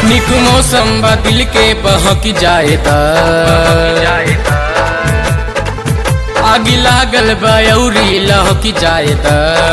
निक मौसम बा दिल के बहक जाए त आगी लागल बा अउरी लहक जाए त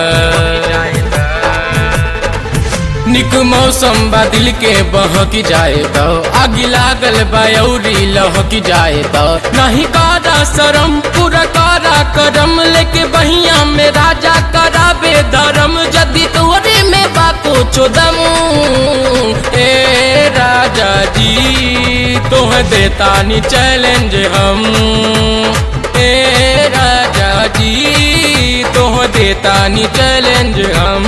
निक मौसम बा दिल के बहक जाए त आगी लागल बा अउरी लहक जाए त नहीं कारा शरम पूरा कारा करम लेके बहिया में राजा कराबे धर्म जदि तोरे में बा कुछो दम ए राजा जी तोह देता नी चैलेंज हम ए राजा जी तोह देता नी चैलेंज हम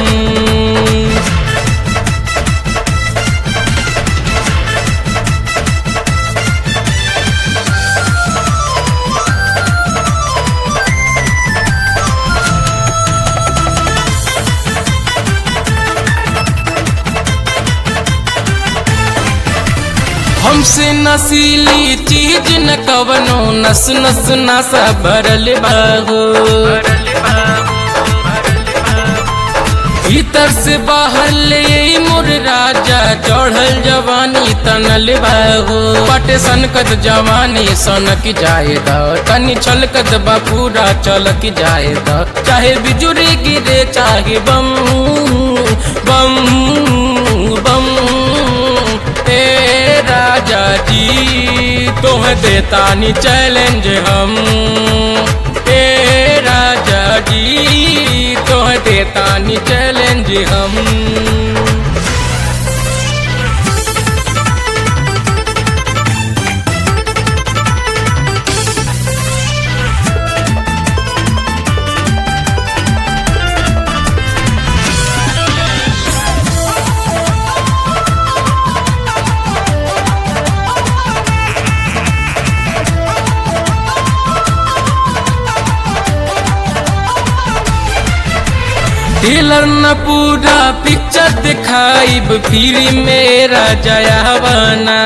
हमसे नसीली चीज न कवनो नस नस नसा भरल बाहो भीतर से बाहर ले मोर राजा चढ़ल जवानी तनल बाहो पटे सनकत जवानी सनक जाए द तनी छलकत बा पूरा चलक जाए द चाहे बिजुरी गिरे चाहे बम बम बम ए राजा जी तोह देता नी चैलेंज हम ए राजा जी तोह देता नी चैलेंज हम टेलर न पूरा पिक्चर दिखाइब फिर मेरा जयावाना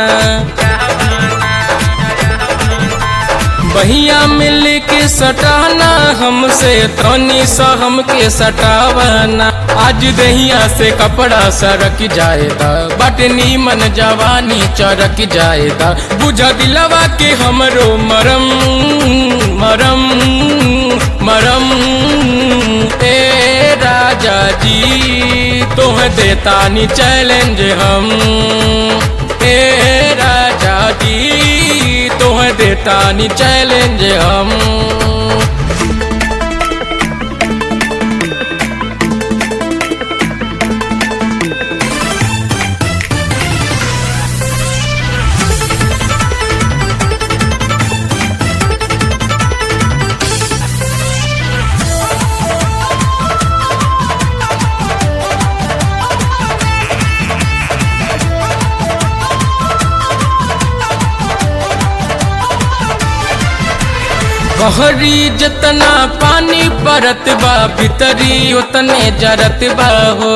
बहिया मिल के सटाना हमसे तनी सा हमके सटावाना आज दहिया से कपड़ा सरक जाएगा बटनी मन जवानी चरक जाएगा बुझा दिलवा के हमरो मरम मरम मरम ए राजा जी तोह देता नी चैलेंज हम ए राजा जी तोह देता नी चैलेंज हम बहरी जतना पानी परत बा भीतरी उतने जरत बा हो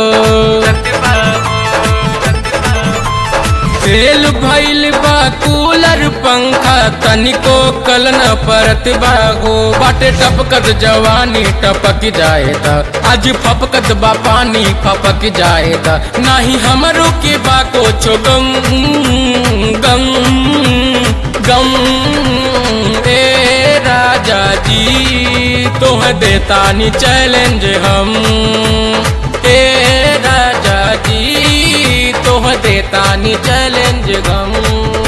तेल भइल बा कूलर पंखा तनिको कल न परत बा हो बाटे टपकत जवानी टपक जाएगा आज फपकत बा पानी फपक जाएगा नाही हमरो के बा को गम गम गम ए राजा जी तोह देता नी चैलेंज हम ए राजा जी तोह देता नी चैलेंज हम